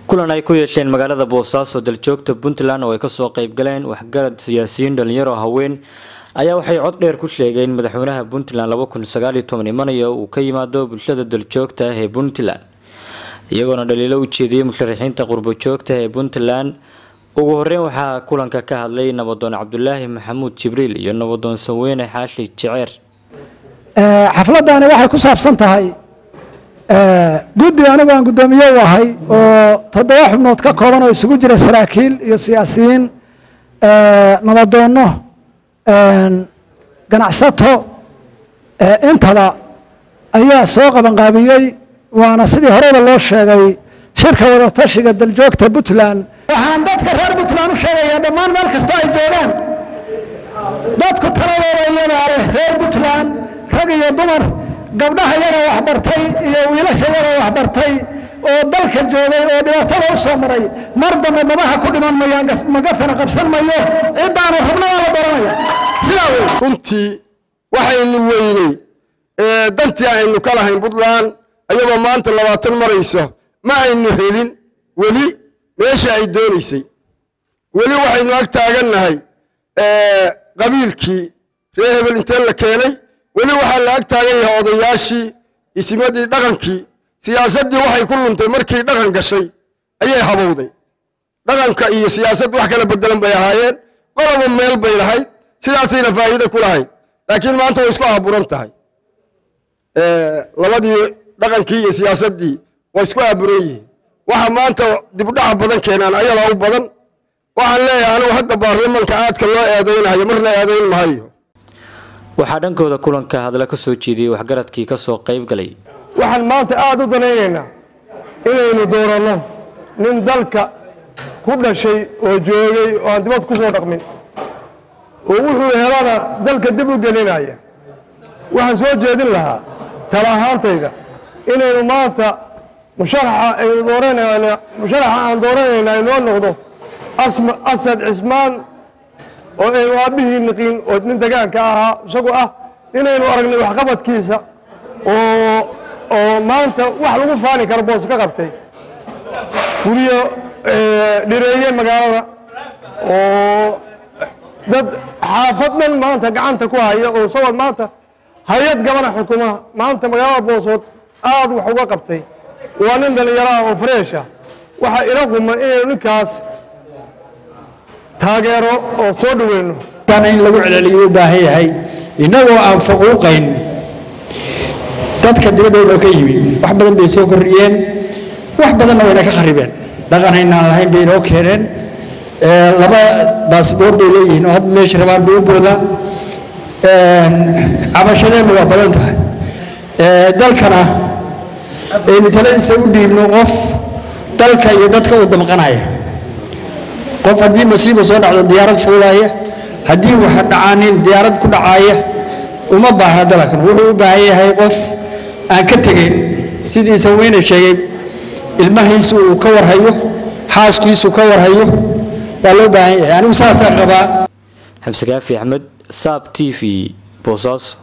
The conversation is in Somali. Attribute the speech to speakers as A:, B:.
A: kulan ay ku yeesheen magaalada boosaaso daljoogta puntland oo ay kasoo qeybgaleen waxgarad siyaasiyiin dhalinyaro haween ayaa waxay cod dheer ku sheegeen madaxweynaha puntland laba kun sagaaliyo toban imanaya uu ka yimaado bulshada daljoogta ah ee puntland iyagoona dhaliilo u jeediyey musharaxiinta qurbo joogta ee puntland ugu horeyn waxaa kulanka ka hadlay nabadoon cabdulaahi maxamuud jibriil iyo nabadoon saweyne xaashi jeceer
B: xafladani waxay ku saabsan tahay guddi anigu aan guddoomiye u ahay oo toddoba xubnood ka kooban oo isugu jira saraakiil iyo siyaasiyiin nabadoonno ganacsato intaba ayaa soo qabanqaabiyey waana sidii horeyba loo sheegay shirka wadatashiga daljoogta puntland waxaan dadka reer puntland u sheegayaa dhammaan meel kastoo ay joogaan dadku taladooda iyadaa leh reer puntland rag iyo dumar gabdhaha yaga waxbartay iyo wiilasha yaga waxbartay oo dalka joogay oo dhibaatada u soo maray mar dambe madaha ku dhiman mayaan magafana qabsan mayo ciddaanu rabna waa la doranaya sidaa wey
C: runtii waxaynu weyney dantii aynu ka lahayn puntland ayadoo maanta labaatan marayso ma aynu helin weli meesha ay doonaysay weli waxaynu ag taagannahay qabiilkii reer hebel intee la keenay weli waxaa la ag taagan yahay odayaashii isimadii dhaqankii siyaasaddii waxay ku luntay markii dhaqan gashay ayay habowday dhaqanka iyo siyaasadd wax kala bedelan bay ahaayeen qoloba meel bay lahayd sidaasayna faa'iide ku lahayd laakiin maanta way isku aaburan tahay labadii dhaqankii iyo siyaasaddii waa isku aaburan yihiin waxa maanta dibdhaca badan keenaan ayadaa u badan waxaan leeyahay anigu hadda baarlamanka aadka loo eedaynayo marna eedayn mahayo
A: waxaa dhankooda kulanka hadla ka soo jeediyey waxgaradkii kasoo qayb galay
D: waxaan maanta aada u danaynaynaa inaynu dooranno nin dalka ku dhashay oo joogay oo aan dibad ku soo dhaqmin oo wuxuu helana dalka dib u gelinaya waxaan soo jeedin lahaa tala ahaantayda inaynu maanta musharaxa aynu dooranayna musharaxa aan dooranayna inoo noqdo asma asad cismaan oo aynu aabbihii niqiin oo nin degaanka ahaa isagu ah inaynu aragnay waxqabadkiisa oo oo maanta wax lagu faani karo boos ka qabtay guryo dhireeye magaalada oo dad xaafad dhan maanta gacanta ku haya oo isagoo maanta hay-ad gabana xukuma maanta magaalada boosood aada wax uga qabtay waa nin dhallinyaraha oo fareesha waxaa ila quma inaynu ninkaas taageero oo soo dhaweyno
E: in lagu celceliyo u baahan yahay innagoo aan faquuqayn dadka dibadooda ka yimi wax badan bay soo kordhiyeen wax badanna wayna ka kharibeen dhaqan aynaan lahayn bay inoo keeneen laba baasboor bay leeyihiin oo hadda meesha rabaan bay u boodaan cabashadeenna waa badan tahay dalkana aynu taladiisa u dhiibno qof dalka iyo dadka u damqanaya qof haddii masiiba soo dhacdo diyaarad fuulaaya haddii waxa dhacaanin diyaarad ku dhacaaya uma baahna dalkan wuxuu u baahan yahay qof aan ka tegayn sidiisa weyne sheegay ilmahiisu uu ka warhayo xaaskiisu ka warhayo waa loo baahan yahay anigu saasaa qabaa
A: xamse kaafi axmed saab t v boosaaso